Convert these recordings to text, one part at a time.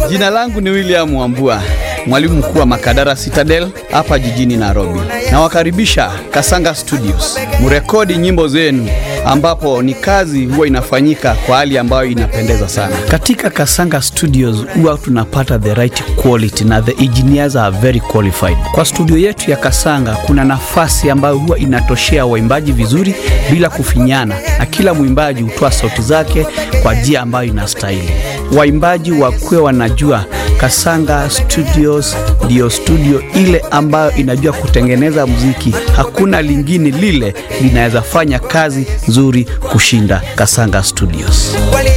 Jina langu ni William Wambua, mwalimu mkuu wa Makadara Citadel hapa jijini Nairobi. Nawakaribisha Kasanga Studios mrekodi nyimbo zenu, ambapo ni kazi huwa inafanyika kwa hali ambayo inapendeza sana. Katika Kasanga Studios huwa tunapata the right quality na the engineers are very qualified. Kwa studio yetu ya Kasanga kuna nafasi ambayo huwa inatoshea waimbaji vizuri bila kufinyana, na kila mwimbaji hutoa sauti zake kwa njia ambayo inastahili. Waimbaji wakuwe wanajua Kasanga Studios ndiyo studio ile ambayo inajua kutengeneza muziki. Hakuna lingine lile linaweza fanya kazi nzuri kushinda Kasanga Studios.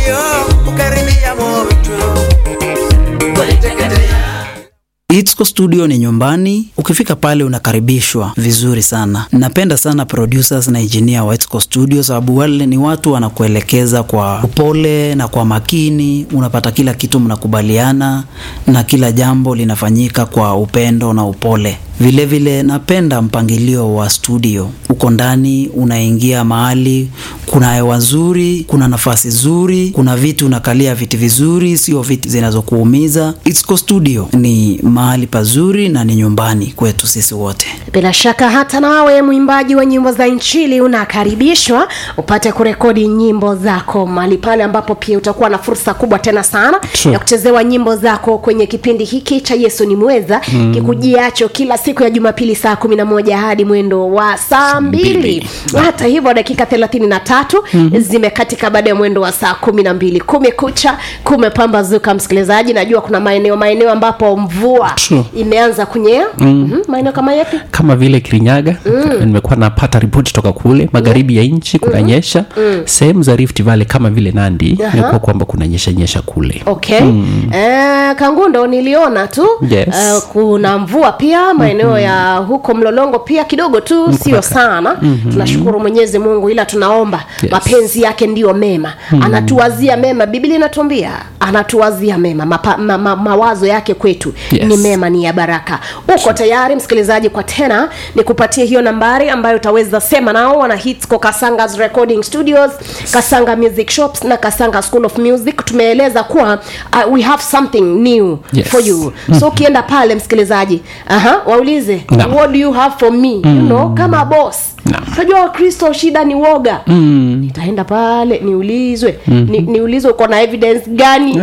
Itsko Studio ni nyumbani. Ukifika pale unakaribishwa vizuri sana. Napenda sana producers na engineer wa Itsko Studio sababu wale ni watu wanakuelekeza kwa upole na kwa makini. Unapata kila kitu mnakubaliana na kila jambo linafanyika kwa upendo na upole. Vile vile napenda mpangilio wa studio. Uko ndani, unaingia mahali kuna hewa nzuri, kuna nafasi nzuri, kuna viti unakalia viti vizuri, sio viti zinazokuumiza. Itsko Studio ni mahali pazuri na ni nyumbani kwetu sisi wote. bila shaka hata nawe mwimbaji wa nyimbo za inchili unakaribishwa upate kurekodi nyimbo zako mahali pale ambapo pia utakuwa na fursa kubwa tena sana True. ya kuchezewa nyimbo zako kwenye kipindi hiki cha yesu ni mweza mm. kikujiacho kila siku ya jumapili saa kumi na moja hadi mwendo wa saa mbili hata hivyo dakika thelathini na tatu mm-hmm. zimekatika baada ya mwendo wa saa kumi na mbili kumekucha kumepambazuka msikilizaji najua kuna maeneo maeneo ambapo mvua True. imeanza kunyea mm-hmm. maeneo kama yapi kama vile kirinyaga mm. nimekuwa napata ripoti toka kule magharibi ya nchi kunanyesha mm. sehemu za rift valley kama vile nandi Aha. imekuwa kwamba kunanyesha nyesha kule okay mm. eh, kangundo niliona tu Yes. eh, kuna mvua pia maeneo mm-hmm. ya huko mlolongo pia kidogo tu sio sana mm-hmm. tunashukuru mwenyezi mungu ila tunaomba Yes. mapenzi yake ndiyo mema mm. anatuwazia mema biblia inatuambia anatuwazia mema Mapa, ma, ma, mawazo yake kwetu Yes. ni mema ni ya baraka uko tayari msikilizaji kwa tena nikupatie hiyo nambari ambayo utaweza sema nao wana hitsco kasangas recording studios kasanga music shops na kasanga school of music tumeeleza kuwa uh, we have something new Yes. for you so ukienda pale msikilizaji aha waulize Naam. what do you have for me you know kama boss Naam. unajua wakristo shida ni woga mm. nitaenda pale niulizwe mm-hmm. ni, niulizwe uko na evidence gani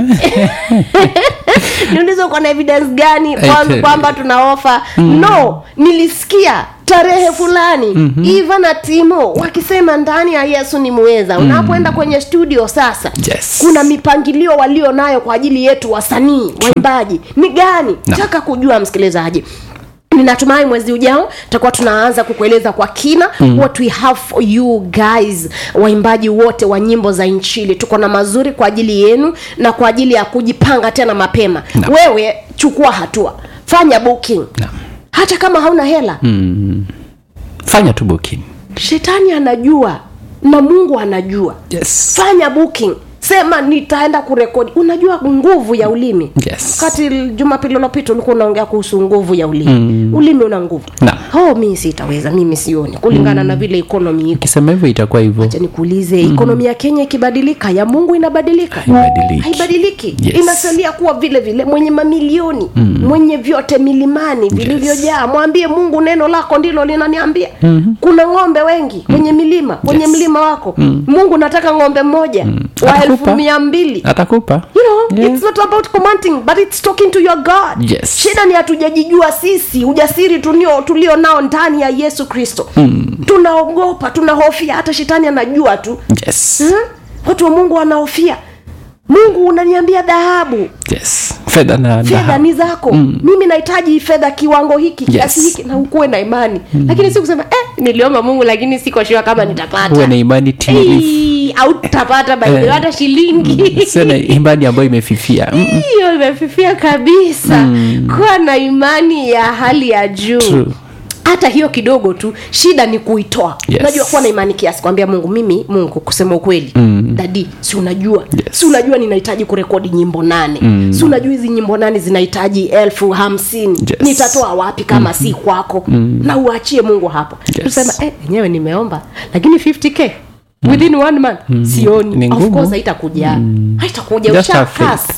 niulizwe uko na evidence gani kwanza Ete. kwamba tuna ofa mm. no nilisikia tarehe fulani mm-hmm. iva na timo wakisema ndani ya yesu ni muweza mm. unapoenda kwenye studio sasa Yes. kuna mipangilio walio nayo kwa ajili yetu wasanii waimbaji ni gani Naam. taka kujua msikilizaji ninatumai mwezi ujao tutakuwa tunaanza kukueleza kwa kina mm. what we have for you guys waimbaji wote wa nyimbo za nchili tuko na mazuri kwa ajili yenu na kwa ajili ya kujipanga tena mapema Naam. wewe chukua hatua fanya booking Naam. hata kama hauna hela mm. fanya tu booking shetani anajua na mungu anajua yes. fanya booking sema nitaenda kurekodi unajua nguvu ya ulimi Yes. kati jumapili ilopita ulikuwa unaongea kuhusu nguvu ya ulimi mm. ulimi una nguvu Naam. oh, mi sitaweza mimi sioni kulingana mm. na vile ekonomi iko ukisema hivyo itakuwa hivyo acha nikuulize mm. ekonomi ya kenya ikibadilika ya mungu inabadilika Haibadiliki. haibadiliki Yes. inasalia kuwa vile vile mwenye mamilioni mm. mwenye vyote milimani vilivyojaa mwambie mungu neno lako ndilo linaniambia mm-hmm. kuna ng'ombe wengi kwenye milima kwenye Yes. mlima wako mm. mungu nataka ng'ombe mmoja mm. wa Atakupa. elfu mia mbili atakupa you know Yeah. it's not about commanding but it's talking to your god Yes. shida ni hatujajijua sisi ujasiri tulio, tulio nao ndani ya yesu kristo mm. tunaogopa tunahofia hata shetani anajua tu yes. hmm? watu wa mungu wanahofia mungu unaniambia dhahabu yes. fedha na fedha dhahabu. ni zako mm. mimi nahitaji fedha kiwango hiki Yes. kiasi hiki na ukuwe na imani mm. lakini si kusema eh, niliomba mungu lakini sikoshua kama nitapata uwe na imani timilifu Ei, au tutapata by the way, Eh. hata shilingi sio na imani ambayo imefifia Mm-mm. hiyo imefifia kabisa mm. kuwa na imani ya hali ya juu True. hata hiyo kidogo tu shida ni kuitoa Yes. unajua kuwa na imani kiasi kwambia mungu mimi mungu kusema ukweli mm. dadi si unajua Yes. si unajua ninahitaji kurekodi nyimbo nane mm. si unajua hizi nyimbo nane zinahitaji elfu hamsini Yes. nitatoa wapi kama mm-hmm. si kwako mm. na uachie mungu hapo Yes. tusema eh, enyewe nimeomba lakini 50k within one month sioni Ni of ngumu. course haitakuja haitakuja Just have ushakas faith.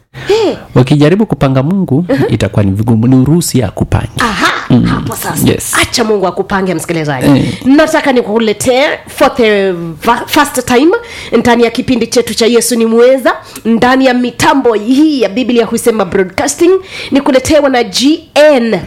Eh, wakijaribu kupanga mungu itakuwa ni vigumu ni uruhusi ya kupanga aha hapo sasa yes. acha mungu akupange msikilizaji Eh. nataka nikuletee for the va- first time ndani ya kipindi chetu cha yesu ni mweza ndani ya mitambo hii ya biblia husema broadcasting nikuletewa na gnca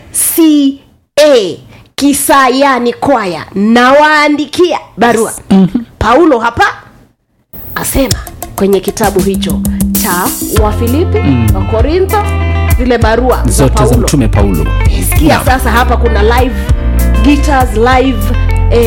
kisayani kwaya nawaandikia barua mm-hmm. paulo hapa asema kwenye kitabu hicho cha wafilipi mm. wakorintho zile barua za zote za paulo mtume paulo sikia sasa hapa kuna live guitars live